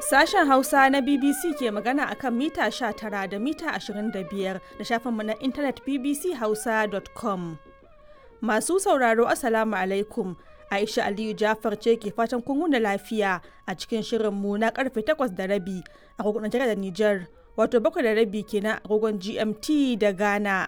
Sashen Hausa na BBC ke magana akan mita 19 da mita 25 da shafinmu na intanet bbchausa.com. Masu sauraro Assalamu alaikum. Aisha Aliyu Jafar ce ke fatan kun wuni lafiya a cikin shirinmu na karfe 8 da rabi a kogon Najeriya da Nijar, wato 7 da rabi kenan a kogon GMT da Ghana.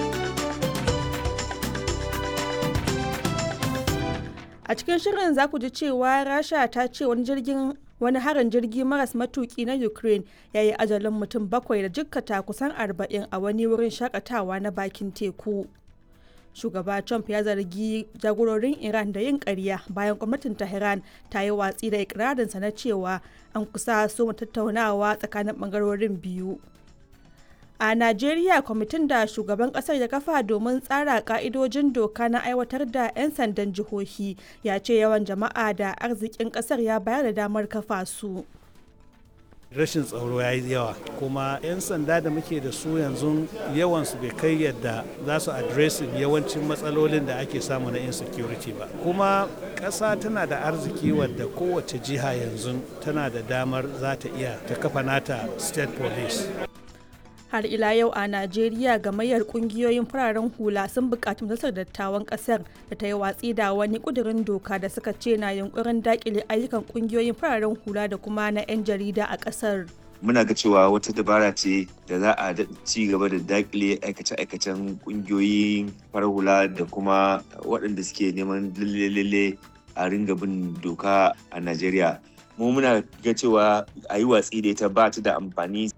A cikin shirin za ku ji cewa Rasha ta ce wani jirgin wani harin jirgi maras matuki na Ukraine ya yi ajalin mutum bakwai da jikkata kusan arba'in a wani wurin shakatawa na bakin teku. Shugaba Trump ya zargi jagororin Iran da yin ƙarya bayan gwamnatin Tehran ta yi watsi da ikirarinsa na cewa an kusa so tattaunawa tsakanin ɓangarorin biyu. A Najeriya kwamitin da shugaban kasar ya kafa domin tsara ka'idojin doka na aiwatar da 'yan sandan jihohi ya ce yawan jama'a da arzikin kasar ya bayar da damar kafa su. rashin tsaro ya yi yawa kuma 'yan sanda da muke da su yanzu yawansu bai kai yadda za su adresin yawancin matsalolin da ake samu na insecurity ba kuma ƙasa tana da arziki wadda kowace jiha yanzu tana da damar za ta iya ta kafa nata state police har ila yau a najeriya gamayyar kungiyoyin fararen hula sun buƙaci majalisar dattawan ƙasar da ta yi watsi da wani ƙudurin doka da suka ce na yunkurin daƙile ayyukan kungiyoyin fararen hula da kuma na 'yan jarida a ƙasar muna ga cewa wata dabara ce da za a ci gaba da dakile aikace-aikacen kungiyoyin farar hula da kuma waɗanda suke neman lalle a ringa bin doka a najeriya mu muna ga cewa a yi watsi da ita ba ta da amfani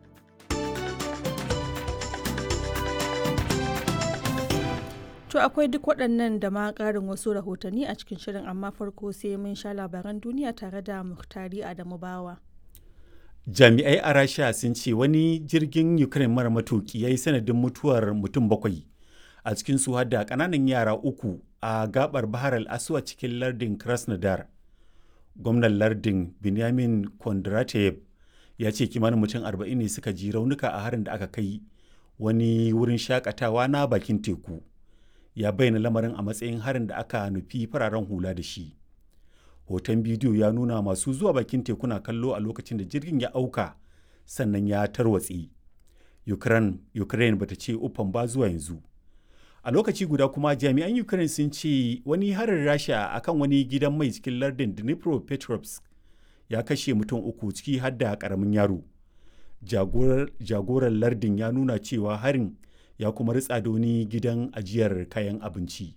To akwai duk waɗannan da ma ƙarin wasu rahotanni a cikin shirin amma farko sai mun sha labaran duniya tare da Muhtari Adamu Bawa. Jami'ai a Rasha sun ce wani jirgin Ukraine mara matuki ya yi sanadin mutuwar mutum bakwai a cikin su da ƙananan yara uku a gabar Bahar al-Aswa cikin lardin Krasnodar. Gwamnan lardin Benjamin Kondratev ya ce kimanin mutum arba'in ne suka ji raunuka a harin da aka kai wani wurin shakatawa na bakin teku. ya bayyana lamarin a matsayin harin da aka nufi fararen hula da shi hoton bidiyo ya nuna masu zuwa bakin tekuna kallo a lokacin da jirgin ya auka sannan ya tarwatse ukraine, ukraine bata ce uffan ba zuwa yanzu a lokaci guda kuma jami'an ukraine sun ce wani harin rasha akan wani gidan mai cikin lardin dnipropetrovsk ya kashe mutum uku ciki har da karamin yaro jagoran lardin ya nuna cewa harin ya kuma ritsa da wani gidan ajiyar kayan abinci.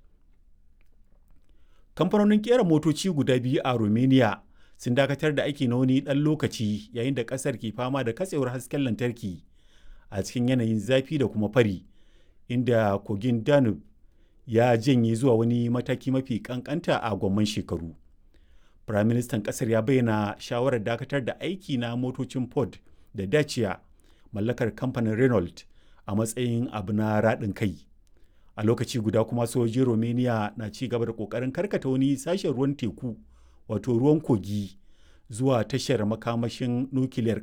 Kamfanonin kera motoci guda biyu a Romania sun dakatar da aiki na wani ɗan lokaci yayin da ƙasar ke fama da katsewar hasken lantarki a cikin yanayin zafi da kuma fari, inda kogin Danube ya janye zuwa wani mataki mafi ƙanƙanta a gwamman shekaru. Firaministan ƙasar ya bayyana shawarar dakatar da aiki na motocin Ford da Dacia mallakar kamfanin Renault a matsayin abu na raɗin kai a lokaci guda kuma sojojin romania na ci gaba da ƙoƙarin karkata wani sashen ruwan teku wato ruwan kogi zuwa tashar makamashin nukiliyar